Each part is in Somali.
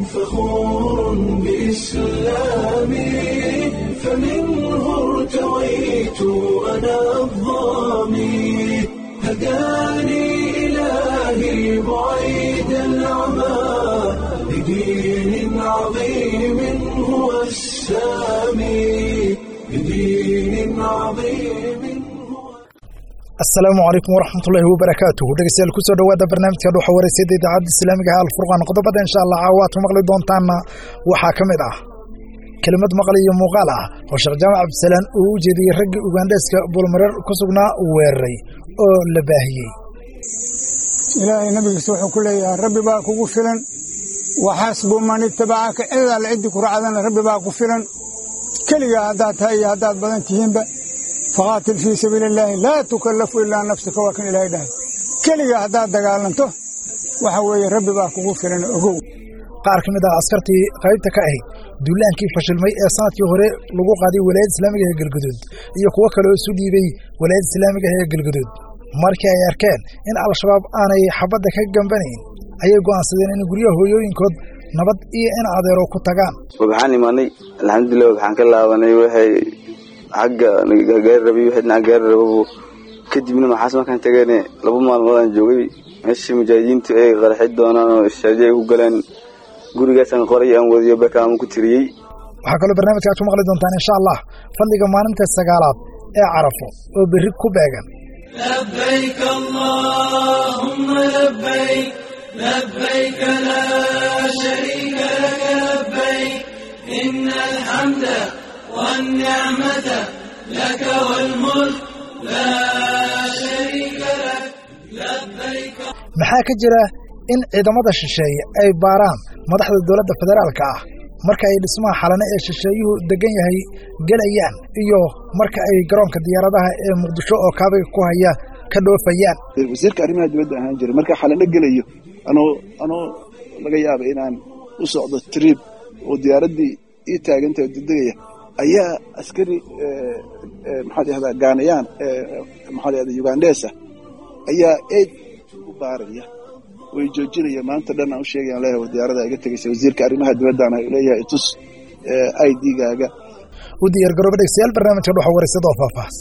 فخور بإسلامي فمنه ارتويت أنا الظامي هداني إلهي بعيد العمى لدين عظيم هو السامي لدين عظيم هو asalaamu calaykum waraxmatullaahi wabarakaatuhu dhegeystayaal kusoo dhowaada barnaamijka dhuuxa wareysada idaacadda islaamiga ah alfurqaan qodobada insha allah caawaad ku maqli doontaanna waxaa ka mid ah kelimad maqli iyo muuqaal ah oo sheekh jaamac cabdisalaan uu u jeediyey raggii ugandheeska buulmareer ku sugnaa weeraray oo la baahiyey ilaahay nabigiisa wuxuu ku leeyahay rabbi baa kugu filan waxaasbu man itabacaka cid alle ciddii ku raacdana rabbi baa ku filan keligaa haddaad tahay iyo haddaad badan tihiinba faqaatil fii sabiili illaahi laa tukallafu ilaa nafsika waa kan ilaahay dhahay keligaa haddaad dagaalanto waxa weeye rabbi baa kugu filan ogow qaar ka mid ah askartii qaybta ka ahayd duulaankii fashilmay ee sanadkii hore lagu qaaday walaayadda islaamiga ee galguduud iyo kuwo kale oo isu dhiibay walaayadda islaamiga ee galguduud markii ay arkeen in al-shabaab aanay xabadda ka gambanayn ayay go'aansadeen in guryaha hooyooyinkood nabad iyo in adeero ku tagaan waxaan imaanay alxamdulilah waxaan ka laabanay waxay xagga gaari rabay wixii dhinaca gaari rababu kadibna maxaas markaan tageene laba maalmoodaan joogay meeshii mujaahidiintu ay qaraxi doonaan oo ishaaji ay ku galeen gurigaasaan qoray aan wadiyo bakaama ku tiriyey waxaa kaloo barnaamijka aad ku maqli doontaan insha allah fadliga maalinta sagaalaad ee carafo oo berri ku beegan لبيك اللهم لبيك لبيك لا شريك لك لبيك إن الحمد والنعمة لك والملك لا شريك لك لبيك maxaa ka jira in ciidamada shisheeye ay baaraan madaxda dowladda federaalka ah marka ay dhismaha xalane ee shisheeyuhu degan yahay gelayaan iyo marka ay garoonka diyaaradaha ee muqdisho oo kaabiga ku haya ka dhoofayaan wasiirka arrimaha dibadda ahaan jiray marka xalano gelayo anoo anoo laga yaaba inaan u socdo trib oo diyaaraddii ii taagantahay oo degdegaya ayaa askari maxaad ihahdaa gaanayaan maxaad ihahdaa ugandheesa ayaa eed u baaraya way joojinaya maanta dhan aan u sheegayaan leeyahay war diyaarada iga tegaysa wasiirka arrimaha dibaddana leeyahay itus i d-gaaga u diyaar garooba dhegstayaal barnaamijka dhuxa wareysada oo faahfaahs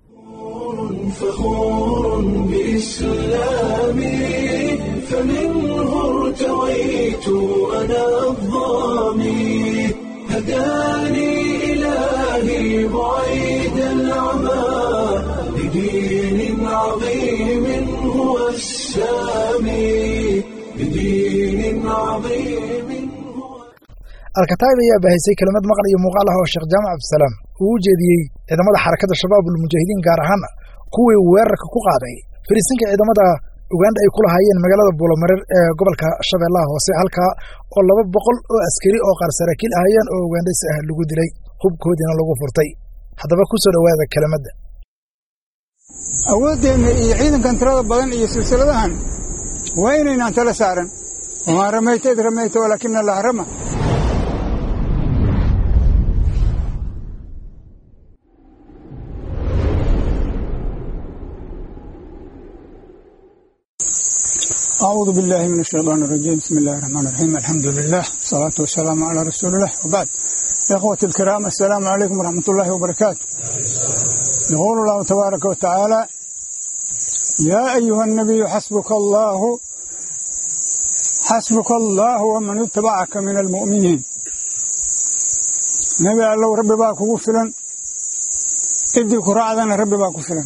فخور بإسلامي فمنه ارتويت أنا الظامي هداني إلهي بعيد العمى لدين عظيم هو السامي لدين عظيم هو alkataib ayaa baahisay kelimad maqal iyo muuqaal ah oo sheekh jaamac cabdisalaam uu u jeediyey ciidamada xarakadda shabaabul mujaahidiin gaar ahaan kuwii weerarka ku qaaday fariisinka ciidamada uganda ay ku lahaayeen magaalada buulamareer ee gobolka shabeellaha hoose halkaa oo laba boqol oo askari oo qaar saraakiil ahayeen oo ugandhaysi ah lagu dilay hubkoodiina lagu furtay haddaba ku soo dhowaada kelimadda awooddeenna iyo ciidankan tirada badan iyo silsiladahan waa inaynaan tala saaran wamaa ramayta id ramayta walaakina allaha rama أعوذ بالله من الشيطان الرجيم بسم الله الرحمن الرحيم الحمد لله والصلاة والسلام على رسول الله وبعد إخوة الكرام السلام عليكم ورحمة الله وبركاته يقول الله تبارك وتعالى يا أيها النبي حسبك الله حسبك الله ومن اتبعك من المؤمنين نبي الله ربي باك وفلا إدي كراعدنا ربي باك وفلا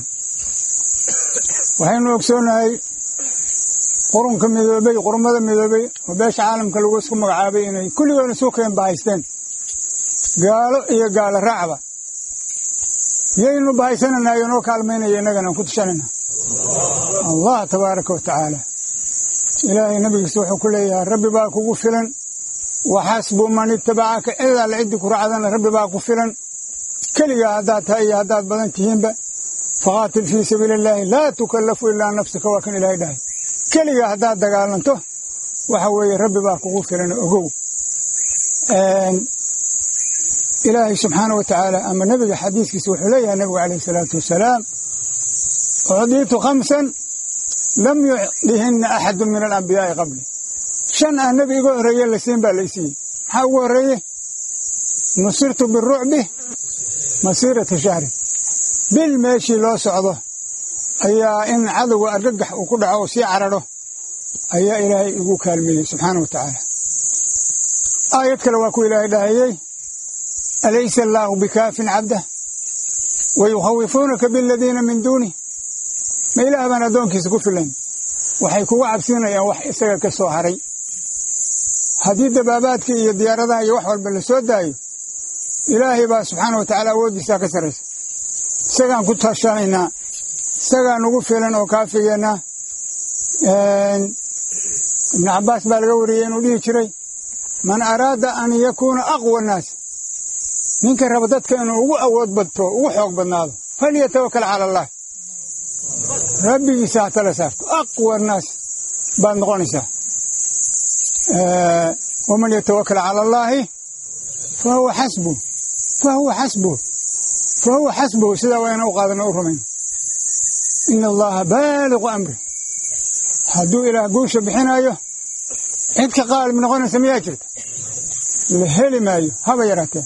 وحين نكسونا qurunka midoobay qurmada midoobay oo beesha caalamka lagu isku magacaabay inay kulligoona suukayan bahaysteen gaalo iyo gaalo raacba yaynu bahaysananaa iyo noo kaalmaynaya innagana aan ku tushanayna allah tabaaraka wa tacaala ilaahay nabigiisa wuxuu ku leeyahay rabbi baa kugu filan waxaasbu man itabacaka cid alle ciddii ku raacdana rabbi baa ku filan keligaa haddaad tahay iyo haddaad badan tihiinba faqaatil fii sabiili illaahi laa tukallafu ilaa nafsika waa kan ilaahay dhahay keligaa haddaad dagaalanto waxa weeye rabbi baa kugu filan ogow ilaahay subxaana wa tacaala ama nebiga xadiiskiisa wuxuu leeyahay nebigu calayhi salaatu wasalaam ucdiitu khamsan lam yucdihina axadu min alambiyaa'i qabli shan aan nebi iga horreeye la siin baa lay siiyey maxaa ugu horreeye nusirtu birucbi masiirata shahrin bil meeshii loo socdo ayaa in cadowga argagax uu ku dhaco oo sii cararho ayaa ilaahay igu kaalmeeyey subxaana wa tacaala aayad kale waa ku ilaahay dhahayey alaysa allaahu bikaafin cabdah wa yukhawifuunaka biladiina min duunih ma ilaah baan addoonkiisa ku filayn waxay kugu cabsiinayaan wax isaga ka soo haray haddii dabaabaadkii iyo diyaaradaha iyo wax walba la soo daayo ilaahay baa subxaana wa tacaala awooddiisaa ka sarraysa isagaan ku tashanaynaa isagaa nugu filan oo kaafigeennaa ibnu cabbaas baa laga wariyey inuu dhihi jiray man araada an yakuuna aqwa annaas ninka raba dadka inuu ugu awood badto ugu xoog badnaado falyatawakal cala allah rabbigiisa ha tala saarto aqwa annaas baad noqonaysaa waman yatawakal cala allaahi fa huwa xasbuh fa huwa xasbuh fa huwa xasbuhu sidaa waa ina u qaadano u rumayno ina allaha baaliqu amri hadduu ilaah guusha bixinaayo cid ka qaalib noqonaysa miyaa jirta la heli maayo haba yaraatee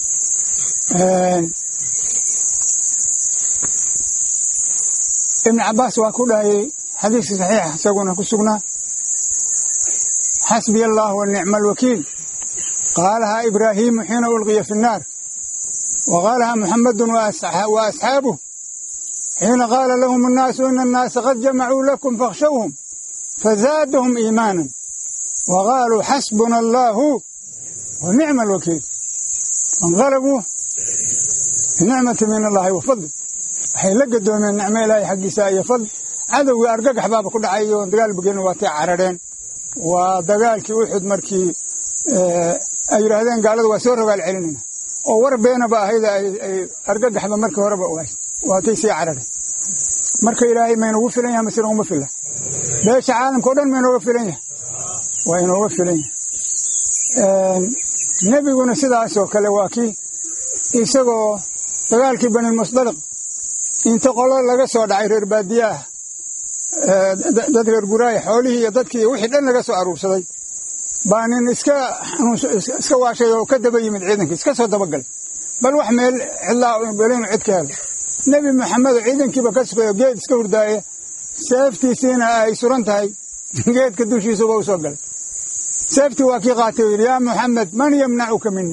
ibnu cabbaas waa ku dhahayey xadiiskii saxiixa isaguna ku sugnaa xasbiya allah wa nicma alwakiil qaalahaa ibraahiimu xiina ulqiya fi nnaar wa qaalahaa muxamadun wa asxaabuh xiina qaala lahum annaasu ina annaasa qad jamacuu lakum fakhshawhum fazaadahum iimaanan wa qaaluu xasbuna allaahu wa nicma alwakiil fainqalabuu binicmati min allaahi wa fadli waxay la gadoomeen nicmo ilaahay xaggiisa iyo fadl cadowgii argagax baaba ku dhacay oo dagaal bagelin waatay carareen waa dagaalkii uxud markii ay yidhaahdeen gaalada waa soo rogaal celinayna oo war beenaba ahayd ay argagaxba markii horeba ogaay waatay sii carareen marka ilaahay ma inoogu filan yahay mase nooguma filla beesha caalamka o dhan ma inooga filan yahay waa inooga filan yahay nebiguna sidaasoo kale waa kii isagoo dagaalkii banilmusdaliq inta qolo laga soo dhacay reer baadiyaah dad reer guraaya xoolihii iyo dadkii wixii dhan laga soo aruursaday baa nin iska iska waashay oo ka daba yimid ciidankii iska soo dabagalay bal wax meel cidlaa belinu cid ka helo nebi maxamedo ciidankiiba ka sugayo geed iska hurdaaye seeftiisiina ay suran tahay geedka dushiisuba u soo galay seeftii waa kii qaatay oo yidhi yaa muxamed man yamnacuka mini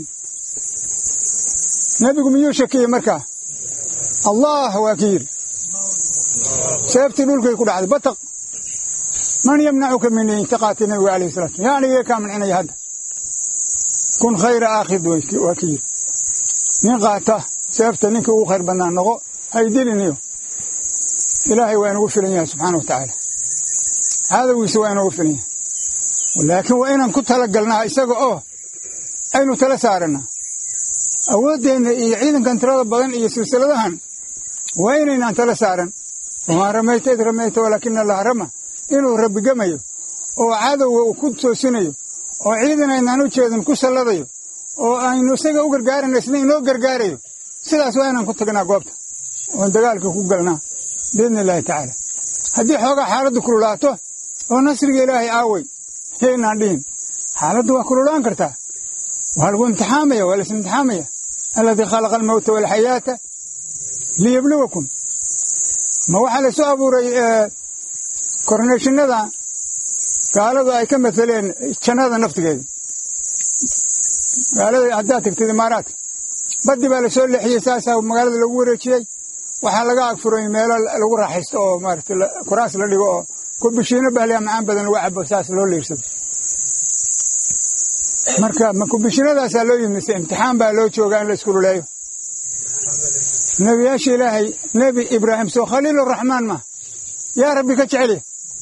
nebigu miyuu shakiyey markaa allah waa ki yidhi seeftii dhulkay ku dhacday bataq man yamnacuka mini inta qaatay nebigu alayh salatu yaani iga kaa mancinaya hadda kun khayra aakhid waa ki yidhi nin qaata seefta ninkii ugu khayr badnaa noqo haydiliniyo ilaahay waa inugu filan yahay subxaana wa tacaala cadowgiisa waa inugu filan yahay laakiin waa inaan ku talagalnaa isaga oo aynu tala saarannaa awooddeenna iyo ciidankan tirada badan iyo silsiladahan waa inaynaan tala saaran wamaa ramayta id ramayta walaakina allaha rama inuu rabbigamayo oo cadowga uu ku toosinayo oo ciidan aynaan u jeedin ku salladayo oo aynu isaga u gargaarayno isna inoo gargaarayo sidaas waa inaan ku tagnaa goobta oon dagaalka ku galnaa biidni illaahi tacaala haddii xoogaa xaaladdu kululaato oo nasriga ilaahay aaway yaynaan dhihin xaaladdu waa kululaan kartaa waa lagu imtixaamaya waa lais imtixaamaya alladii khalaqa almawta waalxayaata liyabluwakum ma waxaa la soo abuuray korneeshinada gaaladu ay ka mateleen jannada naftigeeda magaalada haddaad tagtid imaaraadka baddi baa lasoo leexiyey saasaa magaalada lagu wareejiyey waxaa laga agfuray meelo lagu raaxaysto oo maarata kuraas la dhigo oo kubishiino bahliya macaan badan lagu cabo saas loo leersado marka ma kubishinadaasaa loo yimid mise imtixaan baa loo joogaa in la iskululeeyo nebiyaasha ilaahay nebi ibraahim soo khaliiluraxmaan ma yaa rabbi ka jecelya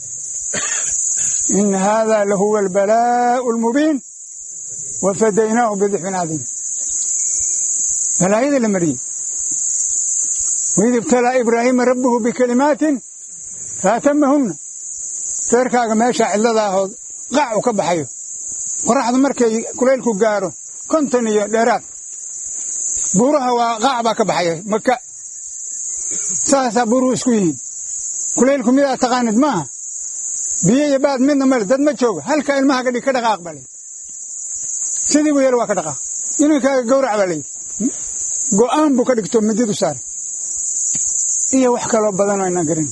ina haadaa lahuwa albalaa'u almubiin wa fadaynaahu bidixfin cadiim balaayada la mariyey waid ibtalaa ibraahiima rabbuhu bikalimaatin faatamahunna feerkaaga meeshaa cidlada ahood qac u ka baxayo qoraxdu markay kulaylku gaaro konton iyo dheeraad buuraha waa qaac baa ka baxaya maka saasaa buuruhu isku yihiin kulaylku midaa taqaanid maaha biyo iyo baad midna male dad ma jooga halka ilmaha gadhig ka dhaqaaq baa layidhi sidii buu yeel waa ka dhaqaaq inankaaga gawrac baa layidhi go'aan buu ka dhigto mididu saaray iyo wax kaloo badanoo inaan garin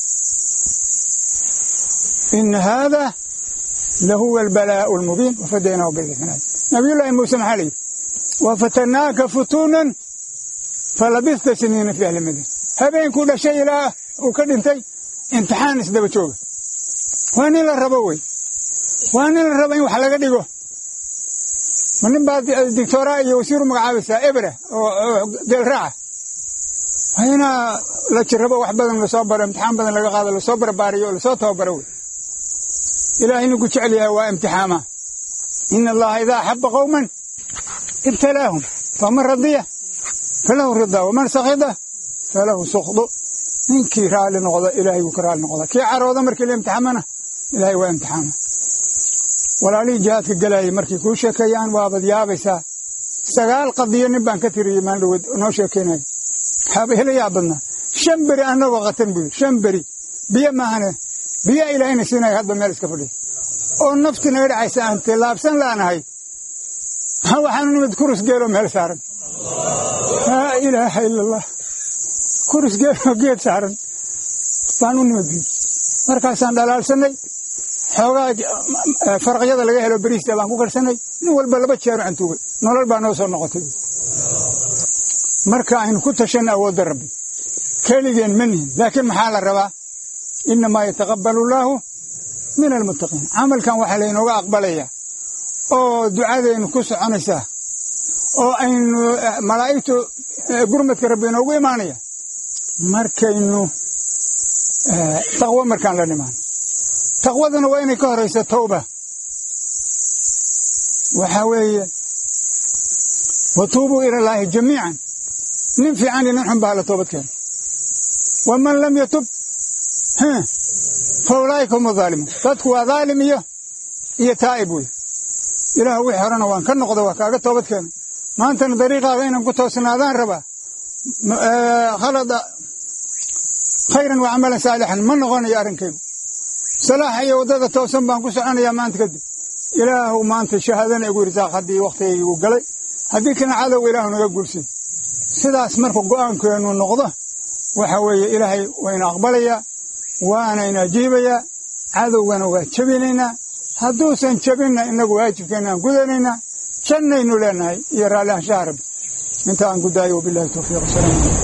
ina haada lahuwa albalaa'u almubiin wafadaynaahu bidixnaad nabiyullaahi muuse maxaa layidhi wafatanaaka futuunan falabista siniina fi ahli madiina habeenkuu dhashay ilaa uu ka dhintay imtixaan isdaba jooga waa nin la rabo wey waa nin la rabo in wax laga dhigo ma nin baa dictooraa iyo wasiiru magacaabaysaa ebra oo geelraaca waa inaa la jirrabo wax badan lasoo baro imtixaan badan laga qaado lasoo barbaariyo oo lasoo tababaro wey ilaahay ninku jecel yahay waa imtixaama ina allaha idaa axaba qowman ibtalaahum faman radiya falahu ridaa waman sakhida falahu sukhdu ninkii raalli noqda ilaahay wuu ka raalli noqdaa kii carooda markii la imtixaamana ilaahay waa imtixaama walaalihii jihaadka gelaayay markay kuu sheekeeyaan waabad yaabaysaa sagaal qadiyo nin baan ka tiriyey maandhaweed noo sheekeynaya waxaaba hela yaa badnaa shan beri annagoo qatan buu yidhi shan beri biyo maahane biyaa ilaahayna siinaya hadba meel iska fadhiya oo nafti naga dhacaysa aan tilaabsan laanahay waxaanu nimid kurus geeloo meel saaran laa ilaaha ila allah kurus geeloo geed saaran baan u nimid bi markaasaan dhalaalsanay xoogaa faraqyada laga helo beriista baan ku karsanay nin walba laba jeero cantuugay nolol baa noo soo noqotay marka aynu ku tashanna awoodda rabbi keligeen ma nihin laakiin maxaa la rabaa innamaa yataqabbalu allaahu min almuttaqiin camalkan waxaa laynooga aqbalayaa oo ducadaynu ku soconaysaa oo aynu malaa'igtu gurmadka rabbi inoogu imaanaya markaynu taqwo markaan la nimaano taqwaduna waa inay ka horayso tawba waxaa weeye watuubuu ila allaahi jamiican nin fiican iyo nin xun baa hala toobad keeno waman lam yatub fa ulaa'ika hum azaalimuun dadku waa dhaalim iyo iyo taa'ib wey ilaah wixii horena waan ka noqda waa kaaga toobad keena maantana dariiqaaga inaan ku toosnaadaan rabaa khalada khayran wa camalan saalixan ma noqonayo arrinkaygu salaaxa iyo waddada toosan baan ku soconayaa maanta kadib ilaahu maanta shahaadana igu irsaaq haddii wakhtigaygu galay haddii kana cadowga ilaahu naga guulsay sidaas marka go'aankeennu noqdo waxa weeye ilaahay wayna aqbalayaa waanayna ajiibayaa cadowgana waa jebinaynaa hadduusan jebinna innagu waajibkeenna aan gudanaynaa jannaynu leenahay iyo raalli ahshaha rabbi inta aan gudaayo wabilahi towfiiq wasalaamu calaykum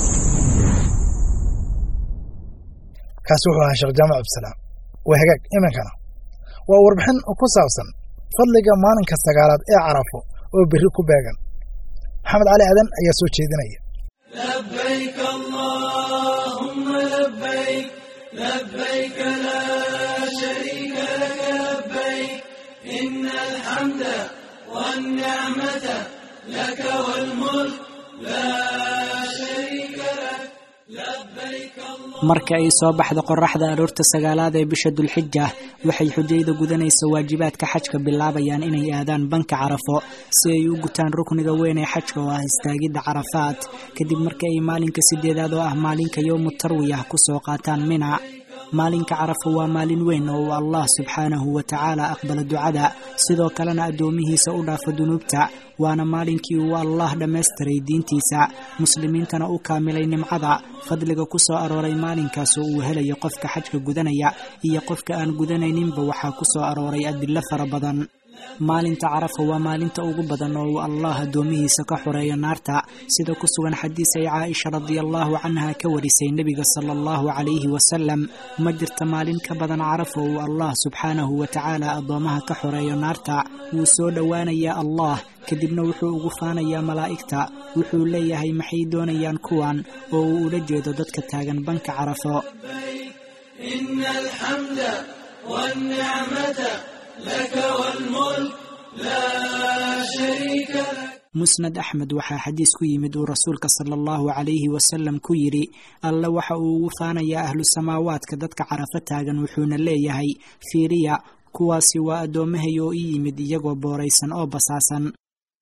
kaasi wuxuu ahaa sheekh jaamac abdisalaam waa hagaag iminkana waa warbixin ku saabsan fadliga maalinka sagaalaad ee carafo oo berri ku beegan maxamed cali aadan ayaa soo jeedinaya لبيك اللهم لبيك لبيك لا شريك لك لبيك إن الحمد والنعمة لك والملك لا شريك لك لبيك اللهم marka ay soo baxda qoraxda aroorta sagaalaad ee bisha dulxija waxay xujayda gudanaysa waajibaadka xajka bilaabayaan inay aadaan banka carafo si ay u gutaan rukniga weyn ee xajka oo ah istaagidda carafaat kadib marka ay maalinka sideedaad oo ah maalinka yowmu tarwiyah kusoo qaataan mina maalinka carafo waa maalin weyn oo uu allah subxaanahu wa tacaala aqbalo ducada sidoo kalena addoomihiisa u dhaafo dunuubta waana maalinkii uu allah dhammaystiray diintiisa muslimiintana u kaamilay nimcada fadliga ku soo arooray maalinkaas oo uu helayo qofka xajka gudanaya iyo qofka aan gudanayninba waxaa ku soo arooray adillo fara badan maalinta carafa waa maalinta ugu badan oo uu allah addoomihiisa ka xoreeyo naarta sida ku sugan xadiis ay caaisha radiallahu canha ka warisay nebiga sala allahu calayhi wasalam ma jirta maalin ka badan carafa uu allah subxaanahu wa tacaala addoomaha ka xoreeyo naarta wuu soo dhowaanayaa allah kadibna wuxuu ugu faanayaa malaa'igta wuxuu leeyahay maxay doonayaan kuwan oo uu ula jeedo dadka taagan banka carafo إن الحمد والنعمة لك والملك لا شريك لك musnad axmed waxaa xadiis ku yimid uu rasuulka sala allahu calayhi wasalam ku yidhi alle waxa uu ugu faanayaa ahlu samaawaadka dadka carafo taagan wuxuuna leeyahay fiiriya kuwaasi waa addoomahay oo ii yimid iyagoo booraysan oo basaasan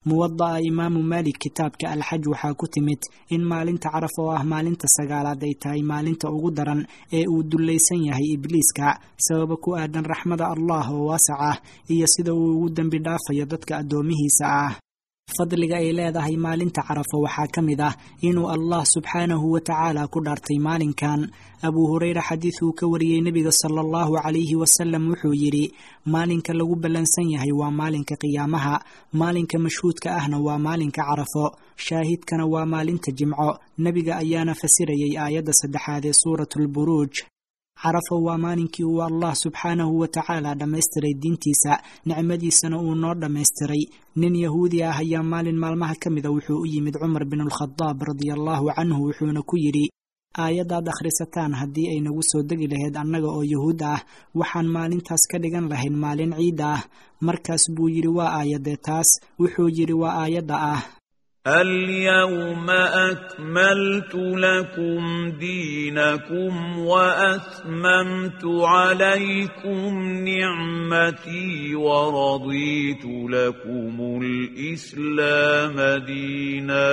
muwada'a imaamu maalik kitaabka alxaj waxaa ku timid in maalinta caraf oo ah maalinta sagaalaad ay tahay maalinta ugu daran ee uu dullaysan yahay ibliiska sababa ku aadan raxmada allah oo waasac ah iyo sida uu ugu dembi dhaafayo dadka addoomihiisa ah fadliga ay leedahay maalinta carafo waxaa ka mid ah inuu allah subxaanahu wa tacaala ku dhaartay maalinkan abuu hureyra xadiid uu ka wariyey nebiga sala allahu calayhi wasalam wuxuu yidhi maalinka lagu ballansan yahay waa maalinka qiyaamaha maalinka mashhuudka ahna waa maalinka carafo shaahidkana waa maalinta jimco nebiga ayaana fasirayay aayadda saddexaad ee suuratulburuuj carafo waa maalinkii uu allah subxaanahu wa tacaala dhammaystiray diintiisa nicmadiisana uu noo dhammaystiray nin yahuudi ah ayaa maalin maalmaha ka mida wuxuu u yimid cumar binulkhadaab radiallahu canhu wuxuuna ku yidhi aayaddaad akhrisataan haddii ay nagu soo degi lahayd annaga oo yuhuud ah waxaan maalintaas ka dhigan lahayn maalin ciid ah markaas buu yidhi waa aayadee taas wuxuu yidhi waa aayadda ah اليوم أكملت لكم دينكم وأتممت عليكم نعمتي ورضيت لكم الإسلام دينا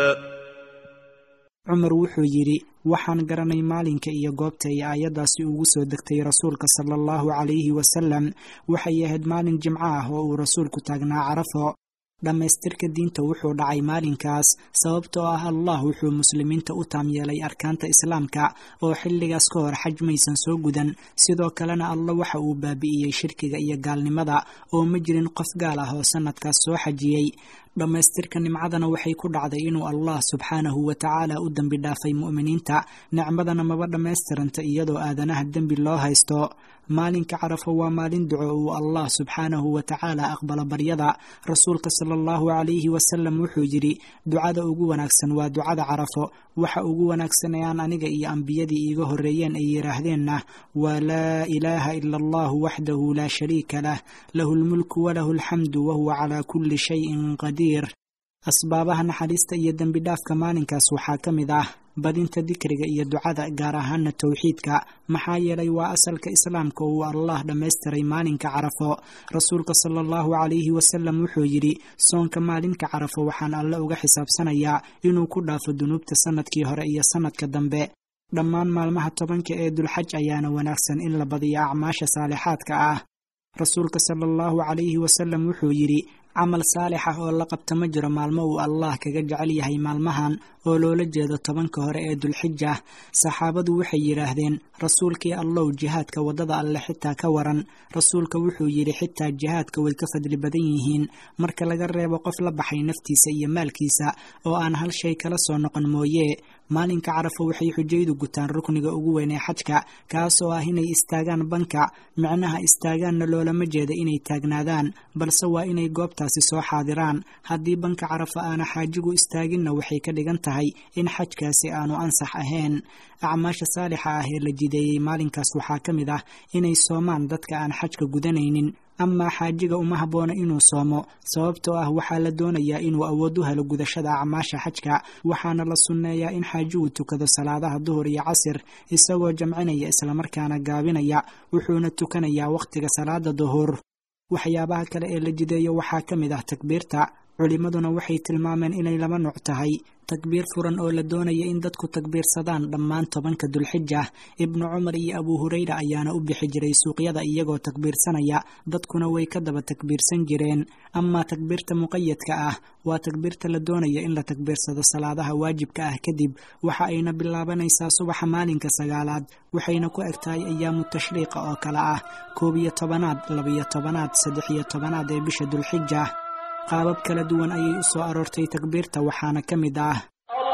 cumar wuxuu yidhi waxaan garanay maalinka iyo goobta ay aayaddaasi ugu soo degtay rasuulka sala allahu calayhi wasalam waxay ahayd maalin jimco ah oo uu rasuulku taagnaa carafo dhammaystirka diinta wuxuu dhacay maalinkaas sababtoo ah allah wuxuu muslimiinta u taam yeelay arkaanta islaamka oo xilligaas ka hor xaj maysan soo gudan sidoo kalena alla waxa uu baabi'iyey shirkiga iyo gaalnimada oo ma jirin qof gaal ah oo sannadkaas soo xajiyey dhammaystirka nimcadana waxay ku dhacday inuu allah subxaanahu wa tacaala u dembi dhaafay mu'miniinta nicmadana maba dhammaystiranta iyadoo aadanaha dembi loo haysto maalinka carafo waa maalin duco uu allah subxaanahu wa tacaala aqbalo baryada rasuulka sala allahu calayhi wasalam wuxuu yidhi ducada ugu wanaagsan waa ducada carafo waxa ugu wanaagsan ee aan aniga iyo ambiyadii iiga horreeyeen ay yidhaahdeenna waa laa ilaaha ila allahu waxdahu laa shariika lah lahu lmulku walahu alxamdu wahuwa calaa kulli shayin qadiir asbaabaha naxariista iyo dembi dhaafka maalinkaas waxaa ka mid ah badinta dikriga iyo ducada gaar ahaana towxiidka maxaa yeelay waa asalka islaamka uu allah dhammaystiray maalinka carafo rasuulka sala allahu calayhi wasalam wuxuu yidhi soonka maalinka carafo waxaan alle uga xisaabsanayaa inuu ku dhaafo dunuubta sannadkii hore iyo sannadka dambe dhammaan maalmaha tobanka ee dulxaj ayaana wanaagsan in la badiyo acmaasha saalixaadka ah rasuulka sala allahu calayhi wasalam wuxuu yidhi camal saalix ah oo la qabta ma jiro maalmo uu allah kaga jecel yahay maalmahan oo loola jeedo tobanka hore ee dulxija saxaabadu waxay yidhaahdeen rasuulkii allow jihaadka waddada alle xitaa ka waran rasuulka wuxuu yidhi xitaa jihaadka way ka fadli badan yihiin marka laga reebo qof la baxay naftiisa iyo maalkiisa oo aan hal shay kala soo noqon mooye maalinka carafo waxay xujaydu gutaan rukniga ugu weyn ee xajka kaas oo ah inay istaagaan banka micnaha istaagaanna loolama jeeda inay taagnaadaan balse waa inay goobtaasi soo xaadiraan haddii banka carafo aana xaajigu istaaginna waxay ka dhigan tahay in xajkaasi aanu ansax ahayn acmaasha saalixa ah ee la jideeyey maalinkaas waxaa ka mid ah inay soomaan dadka aan xajka gudanaynin amaa xaajiga uma habboona inuu soomo sababtoo ah waxaa la doonayaa inuu awood u helo gudashada acmaasha xajka waxaana la sunneeyaa in xaajigu tukado salaadaha duhur iyo casir isagoo jamcinaya islamarkaana gaabinaya wuxuuna tukanayaa wakhtiga salaada duhur waxyaabaha kale ee la jideeyo waxaa ka mid ah takbiirta culimmaduna waxay tilmaameen inay laba nuuc tahay takbiir furan oo la doonaya in dadku takbiirsadaan dhammaan tobanka dulxija ibnu cumar iyo abuu hureyra ayaana u bixi jiray suuqyada iyagoo takbiirsanaya dadkuna way ka daba takbiirsan jireen amaa takbiirta muqayadka ah waa takbiirta la doonaya in la takbiirsado salaadaha waajibka ah kadib waxa ayna bilaabanaysaa subaxa maalinka sagaalaad waxayna ku eg tahay ayaamu tashriiqa oo kale ah koob iyo tobanaad labiyo tobanaad saddex iyo tobanaad ee bisha dulxija qaabab kala duwan ayay u soo aroortay takbiirta waxaana ka mid ah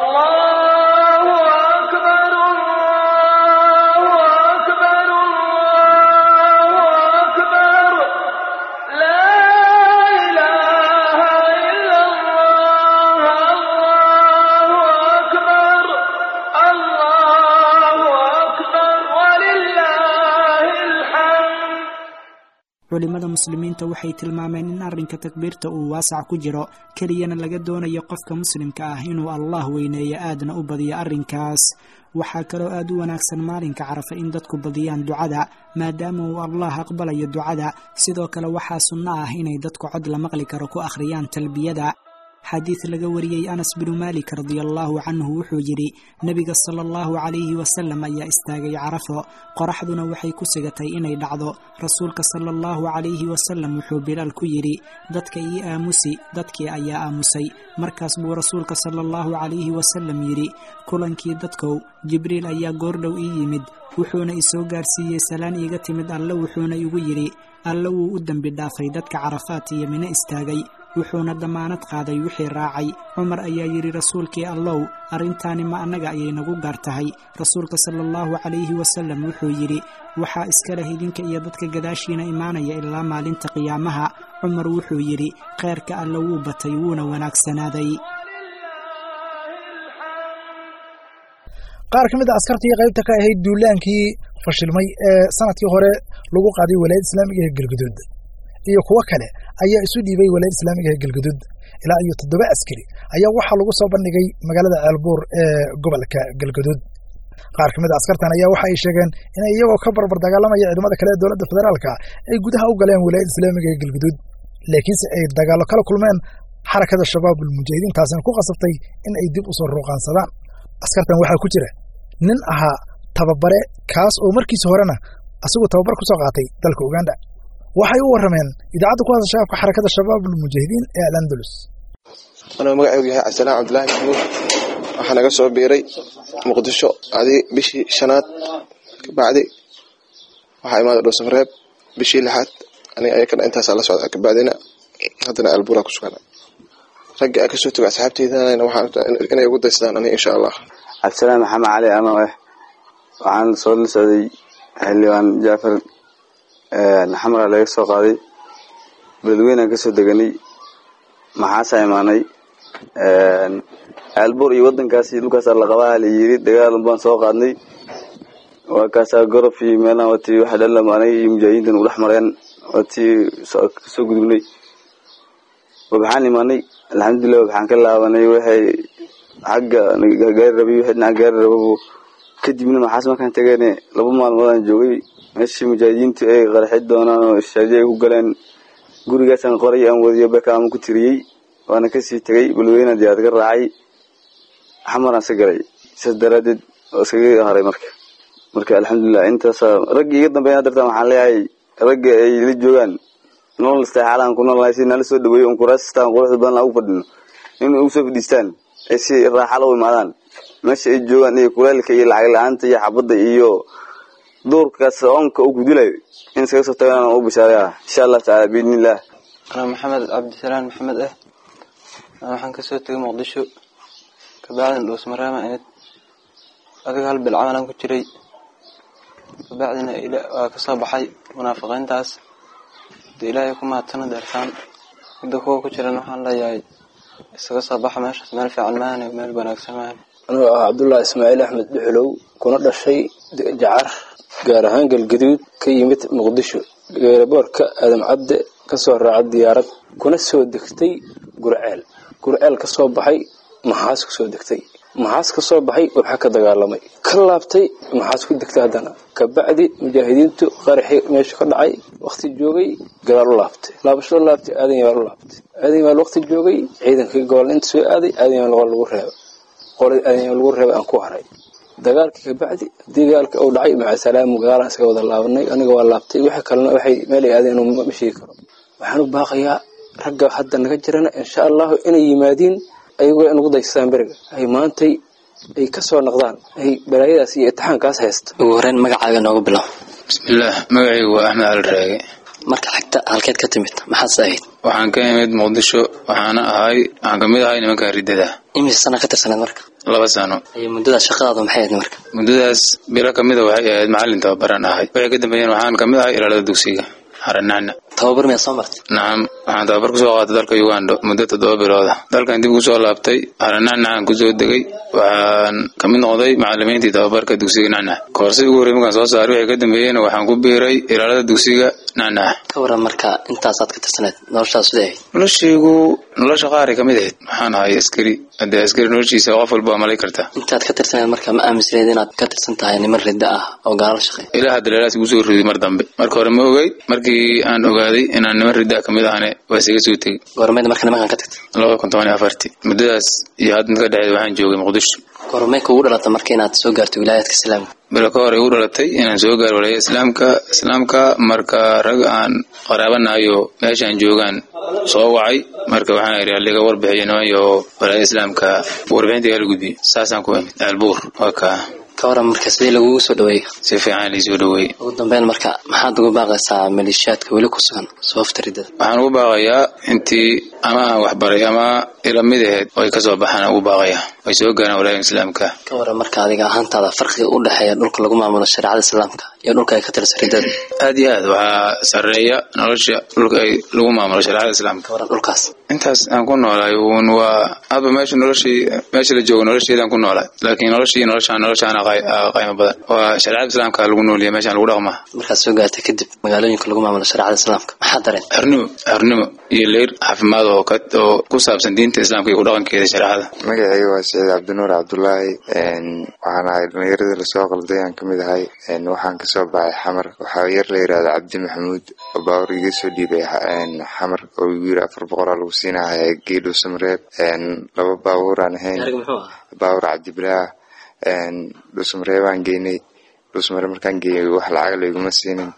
culimada muslimiinta waxay tilmaameen in arrinka takbiirta uu waasac ku jiro keliyana laga doonayo qofka muslimka ah inuu allah weyneeyo aadna u badiyo arrinkaas waxaa kaloo aad u wanaagsan maalinka carafa in dadku badiyaan ducada maadaama uu allah aqbalayo ducada sidoo kale waxaa sunno ah inay dadku cod la maqli karo ku akhriyaan talbiyada xadiid laga wariyey anas binu maalik radiallahu canhu wuxuu yidhi nebiga sala allahu calayhi wasalam ayaa istaagay carafo qoraxduna waxay ku sigatay inay dhacdo rasuulka sala allahu calayhi wasalam wuxuu bilaal ku yidhi dadka ii aamusi dadkii ayaa aamusay markaas buu rasuulka sala allahu calayhi wasalam yidhi kulankii dadkow jibriil ayaa goordhow ii yimid wuxuuna isoo gaarsiiyey salaan iiga timid alle wuxuuna igu yidhi alle wuu u dembi dhaafay dadka carafaat iyo mino istaagay wuxuuna dammaanad qaaday wixii raacay cumar ayaa yidhi rasuulkii allow arrintaani ma annaga ayay nagu gaar tahay rasuulka sala allahu calayhi wasalam wuxuu yidhi waxaa iska leh idinka iyo dadka gadaashiina imaanaya ilaa maalinta qiyaamaha cumar wuxuu yidhi kheyrka alle wuu batay wuuna wanaagsanaaday qaar ka mid a askartii qaybta ka ahayd duulaankii fashilmay ee sanadkii hore lagu qaaday walaayad islaamiga ee galguduud iyo kuwo kale ayaa isu dhiibay walaayad islaamiga ee galguduud ilaa iyo toddoba askari ayaa waxaa lagu soo bandhigay magaalada ceelbuur ee gobolka galguduud qaar ka mid a askartan ayaa waxa ay sheegeen inay iyagoo ka barbar dagaalamaya ciidamada kale ee dowladda federaalka ay gudaha u galeen walaayad islaamiga ee galguduud laakiinse ay dagaallo kala kulmeen xarakada shabaabul mujaahidiin taasina ku qasabtay in ay dib u soo ruuqaansadaan askartan waxaa ku jira nin ahaa tababare kaas oo markiisa horena asagoo tababar ku soo qaatay dalka uganda waxay u warrameen idaacadda ku hadasha afka xarakada shabaabul mujaahidiin ee alandalus anuu magacaygu yahay cabdisalaan cabdulaahi maxamuud waxaa naga soo biiray muqdisho adi bishii shanaad kabacdi waxaa imaaday dhowsamareeb bishii lixaad aniga ayakana intaasaa la socda kabacdina haddana albuura ku sugan ragga a kasoo tago asxaabteydana waxaan inay ugu daystaan aniga insha allah cabdisalaam maxamed cali anoo ah waxaan soo la socday xildhibaan jaafar xamra laga soo qaaday beledweynaan kasoo deganay maxaasaa imaanay aalbuur iyo wadankaasi dhulkaasaa laqabaha la yiri dagaal baan soo qaadnay waa kaasaa gorof iyo meelaha watii waxa dhalam aniga iyo mujaahidiintan u dhex mareen watii kasoo gudubnay waxaan imaanay alxamdulilah waxaan ka laabanay waxay xagga gaari rabay wixii dhinaca gaari rababo kadibna maxaas markaan tageene laba maalmoodaan joogay meeshii mujaahidiintu ay qarxi doonaan oo ishaaji ay ku galeen gurigaasaan qoray aan wadiyo bekaama ku tiriyey waana kasii tegay balweyna diyaad ka raacay xamaraan iska galay saas daraadeed oo iskaga haray marka marka alxamdulilah intaasa raggii iga dambeeya dartaan waxaan leeyahay ragga ay la joogaan nolol istixaalaan ku noolnahay si nala soo dhaweeyo un kuraasistaan quruxda badan ugu fadhino in ugu soo fadhiistaan ay si raaxala u imaadaan meesha ay joogaan iyo kuleelka iyo lacag la-aanta iyo xabadda iyo duurkaas oonka u gudilayo in iskaga soo tagaan u bishaaraya insha allah tacaala biidnillah anaa maxamed cabdisalaan maxamed ah waxaan kasoo tegay muqdisho kabacdina dhuusmaraama inid adiga hal bil camalan ku jiray kabacdina waa kasoo baxay munaafiqiintaas de ilaahay ku mahadsana deersaan midda kuwa ku jiran waxaan leeyahay isaga soo baxa meeshaas meel fiican maahane meel wanaagsan maahane anuu ah cabdullaahi ismaaciil axmed dhuxulow kuna dhashay jacar gaar ahaan galgaduud ka yimid muqdisho geeraboorka aadam cabde kasoo raacay diyaarad kuna soo degtay gurceel gurceel ka soo baxay maxaas ku soo degtay maxaas ka soo baxay waxaa ka dagaalamay ka laabtay maxaas ku degtay haddana kabacdi mujaahidiintu qaraxii meesha ka dhacay wakti joogay gadaal u laabtay laabashada laabtay aadan yaal u laabtay aadan yaal wakti joogay ciidankii gobol inta soo aaday aadan yaal lagu reebay qolay aadan yaal lagu reebay aan ku haray dagaalkii kabacdi dagaalka uu dhacay maca salaamu gaalaan isaga wada laabanay aniga waa laabtay wixii kalena waxay meelay aadeen inuu ma sheegi karo waxaan u baaqayaa ragga hadda naga jirana insha allahu inay yimaadiin ayagoo inugu daystaan beriga ay maantay ay kasoo noqdaan ay balaayadaas iyo itixaankaas haysta ugu horeyn magacaaga nooga bilow bismillaah magacaygu waa axmed cali raage marka xigta halkeed ka timid maxaadse ahayd waxaan ka imid muqdisho waxaana ahay waxaan kamid ahay nimanka ridada imise sana ka tirsaneed marka laba sano iyo muddadaas shaqadaadu maxay ahayd marka muddadaas bilo kamida waxay ahayd macalin tababaran ahay waxay ka dambeeyeen waxaan kamid ahay ilaalada dugsiga xaranacna tababar miyaa soo martay nacam waxaan tababar kusoo qaatay dalka uganda muddo toddoba bilooda dalkan dib kusoo laabtay xaranacnacaan kusoo degay waxaan kamid noqday macalimiintii tababarka dugsiga nacnac koorsadii ugu horrey markaan soo saaray waxay ka dambeeyeen waxaan ku biiray ilaalada dugsiga nacnac ka waran marka intaasaad ka tirsaneed noloshaas siday ahayd noloshaygu nolosha qaaray kamid ahayd waxaan ahay askari haddee askari noloshiisa qof walba waa malay kartaa intaad ka tirsaneed marka ma aaminsanayd inaad ka tirsan tahay niman ridda ah oo gaala shaqeey ilaaha daleelaas igu soo riday mar dambe marka hore ma ogey markii aan ogaaday ogaaday inaan niman riddaa kamid ahane waa isaga soo tegey goormeed marka nimankan ka tagtay labada kun toban iyo afartii muddadaas iyo hadda inta ka dhexeed waxaan joogay muqdisho goormee kuugu dhalata marka inaad soo gaarto wilaayaadka islaamka bilo ka hor igu dhalatay inaan soo gaaro walaaya islaamka islaamka marka rag aan qaraabanahayo meeshaan joogaan soo wacay marka waxaan idhi aliga warbixiyo niman iyo walaaya islaamka warbixinta igala gudbiyo saasaan ku imid aalbuur waa kaa ka waran marka sidii lagugu soo dhaweeyey si fiican liisoo dhaweeyey ugu dambeyn marka maxaad ugu baaqaysaa maleeshiyaadka weli ku sugan sababta riddada waxaan ugu baaqayaa intii ama aan waxbaray ama ila mid aheyd oo ay kasoo baxaan ugu baaqayaa ay soo gaaraan walaaya islaamka ka waran marka adiga ahaantaada farqiga u dhexeeya dhulka lagu maamulo shareecada islaamka iyo dhulka ay ka tirsan riddada aad iyo aad waxaa sareeya nolosha dhulka ay lagu maamulo shareecada islaamka ka waran dhulkaas intaas aan ku noolaay uun waa hadba meesha noloshii meesha la joogo nolosheedaan ku noolaay laakiin noloshii noloshaan noloshaana qaymo badan waa shareecada islaamka lagu nooliya meeshaan lagu dhaqmaa markaad soo gaartay kadib magaalooyinka lagu maamulo shareecada islaamka maxaa dareen xornimo xornimo iyo leyr caafimaad oo ka oo ku saabsan diinta islaamka iyo ku dhaqankeeda shareecada magacayga waa saciid cabdinuur cabdulaahi waxaan ahay dhallinyarada lasoo qalday aan kamid ahay waxaan kasoo baxay xamar waxaa yar la yirahda cabdi maxamuud oo baawur iga soo dhiibay xamar oo igu yiri afar boqolaa lagu siinaya geedhow samreeb laba baawur aan ahayn baawur cabdibilaah dhuusmareebaan geynay dhuusmare markaan geeyay wax lacag layguma siinin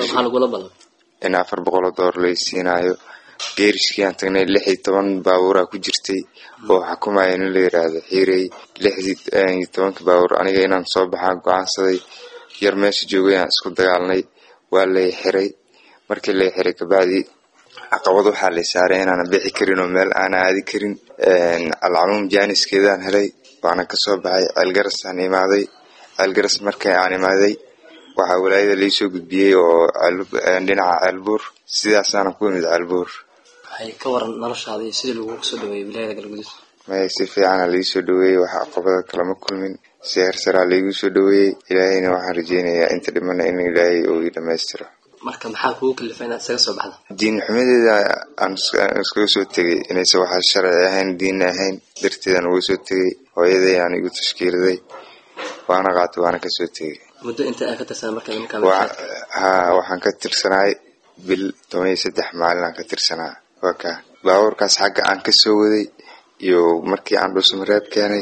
in afar boqoloo door lay siinaayo geerishkii aan tagnay lix iyo toban baabuuraa ku jirtay oo xukumaya nin la yiraahdo xiirey lix iyo tobanka baabuur aniga inaan soo baxaan go-aansaday yar meesha joogay aan isku dagaalnay waa lay xiray markii lay xiray kabacdi caqabad waxaa lay saaray inaanan bixi karin oo meel aana aadi karin alcamuum jaaniskeedaan helay waana kasoo baxay ceelgarasaan imaaday ceelgaras markii aan imaaday waxaa walaayada laisoo gudbiyey oo dhinaca ceelbuur sidaasaana ku imid ceelbuur waxay ka waran noloshaadii sidii lagugu soo dhaweeyey wilaayada galgudud maya si fiicana laisoo dhaweeyey wax caqabada kalama kulmin si hersaraa laigu soo dhaweeyey ilaahayna waxaan rajeynayaa inta dhimana in ilaahay uu ii dhamaystiro marka maxaa kugu kalifa inaad isaga soo baxda diin xumadeeda aan iskaga soo tegay inayse waxaa sharci ahayn diinna ahayn darteedaan uga soo tegay hooyaday aan igu tashkiiliday waana qaatay waana kasoo tegay muddo inta aa ka tirsanaa marka nimanka ha waxaan ka tirsanaay bil toban iyo saddex maalin aan ka tirsanaa waa kaa baabuurkaas xagga aan kasoo waday iyo markii aan dhuusmareeb keenay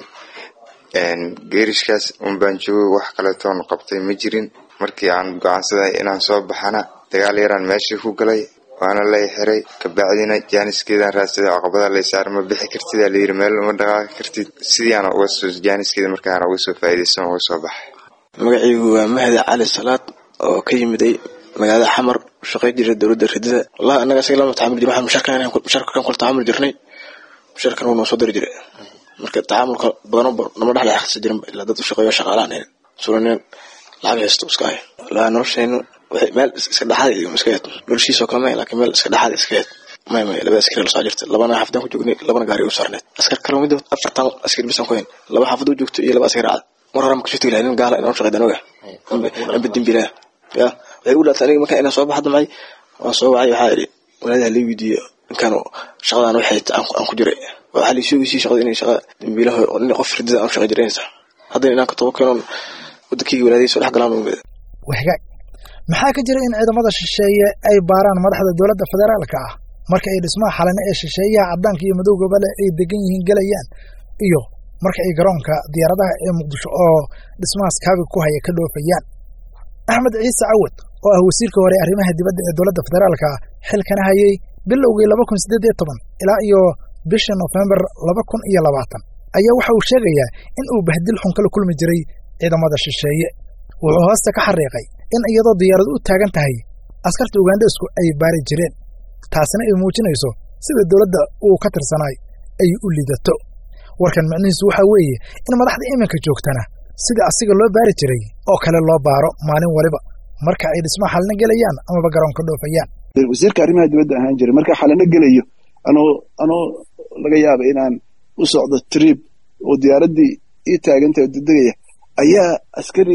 geerishkaas unbaan joogay wax kaletoon qabtay ma jirin markii aan go-aansaday inaan soo baxana dagaal yaraan meeshii ku galay waana lay xiray kabacdina jaaniskeedaan raadsaday caqabada lay saar ma bixi kartid aa layiri meel uma dhaqaaqi kartid sidiiaana uga soo jaaniskeeda markaana uga soo faa'iidaysan uga soo baxay magacaygu waa mahdi cali salaad oo ka yimiday magaalada xamar shaqay jira dowladda ridada wallahi annaga isaga lama tacaamul jirin waxaan musharkan kula tacaamul jirnay musharkan wuu noo soo dari jiray marka tacaamulka badano nama dhexle xaqsa jirin ilaa dad u shaqeeyo shaqaalaan ahayn suraneen lacag haysto iska hay wallahi noloshaynu waxay meel iska dhexaad iyo iska yeed noloshiisoo kale may laakiin meel iska dhexaad iska yeed may may laba askari la soo jirta labana xaafadaan ku joognay labana gaari u saarneed askar kale mid afartan askari bisan ku hayn laba xaafad u joogto iyo laba askari cad mar hore ma kasoo tegi lahay nin gaala inaan shaqeydaan oga amba dembiilaa ya waxay u dhaatay aniga markaa inaan soo baxda macay waan soo wacay waxaa idhi walaadaha la weydiiyo ninkan shaqadan waxay aan ku jiray waxaa la isoogeysiyey shaqada inay shaqa dembiilaha nin qof ridada aan shaqey jiranaysa haddana inaan ka tobo keenoon wadankayga walaadayay soo dhex galaan umada wahgaag maxaa ka jira in ciidamada shisheeye ay baaraan madaxda dowladda federaalka ah marka ay dhismaha xalane ee shisheeyaha caddaanka iyo madowgaba leh ay degan yihiin gelayaan iyo marka ay garoonka diyaaradaha ee muqdisho oo dhismahaas kaabi ku haya ka dhoofayaan axmed ciise cawad oo ah wasiirka hore arrimaha dibadda ee dowladda federaalka xilkana hayay bilowgii laba kun siddeed iyo toban ilaa iyo bisha nofembar laba kun iyo labaatan ayaa waxa uu sheegayaa in uu bahdil xun kala kulmi jiray ciidamada shisheeye wuxuu hoosta ka xariiqay in iyadoo diyaaradu u taagan tahay askarta ugandhesku ay baari jireen taasina ay muujinayso sida dowladda uu ka tirsanaay ay u lidato warkan micnihiisu waxaa weeye in madaxda iminka joogtana sida asiga loo baari jiray oo kale loo baaro maalin waliba marka ay dhismaha xalina gelayaan amaba garoonka dhoofayaan wasiirka arrimaha dibadda ahaan jiray marka xalina gelayo anoo anoo laga yaaba inaan u socdo trib oo diyaaraddii ii taagantay oo degdegaya ayaa askari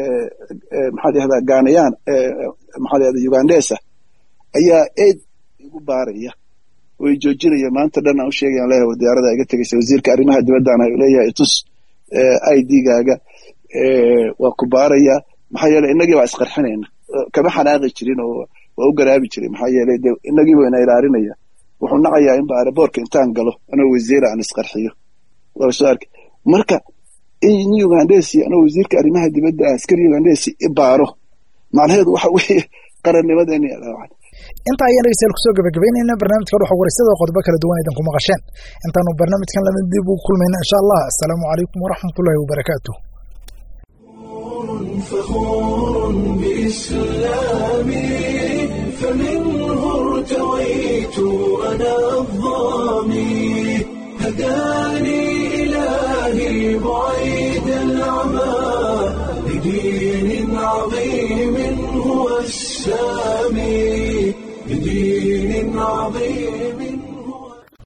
maxaad yahdaa gaanayaan maxaad yahdaa ugandesa ayaa eed igu baaraya oo i joojinaya maanta dhan aan u sheegayaan leeyahay diyaarada iga tegaysa wasiirka arrimaha dibaddaana leeyahay itus i d-gaaga waa ku baaraya maxaa yeeley innagii baa isqarxinayna kama xanaaqi jirin oo waa u garaabi jiray maxaa yeelay de inagii wayna ilaalinaya wuxuu nacayaa in baaraboorka intaan galo anoo wasiira aan isqarxiyo waa soo arkay marka in ugandesi anoo wasiirka arrimaha dibadda askari ugandesi i baaro macnaheedu waxa weeye qarannimadeeni intaa ayaan dhegeystayaal kusoo gabagabeynayna barnaamijka dhuxa waraysyada qodobo kala duwan idinku maqasheen intaanu barnaamijkan lama dib ugu kulmayna insha allah asalaamu calaykum waraxmatullahi wabarakaatu فخور بإسلامي فمنه ارتويت أنا الظامي هداني إلهي بعيد العمى لدين عظيم هو السامي بدين عظيم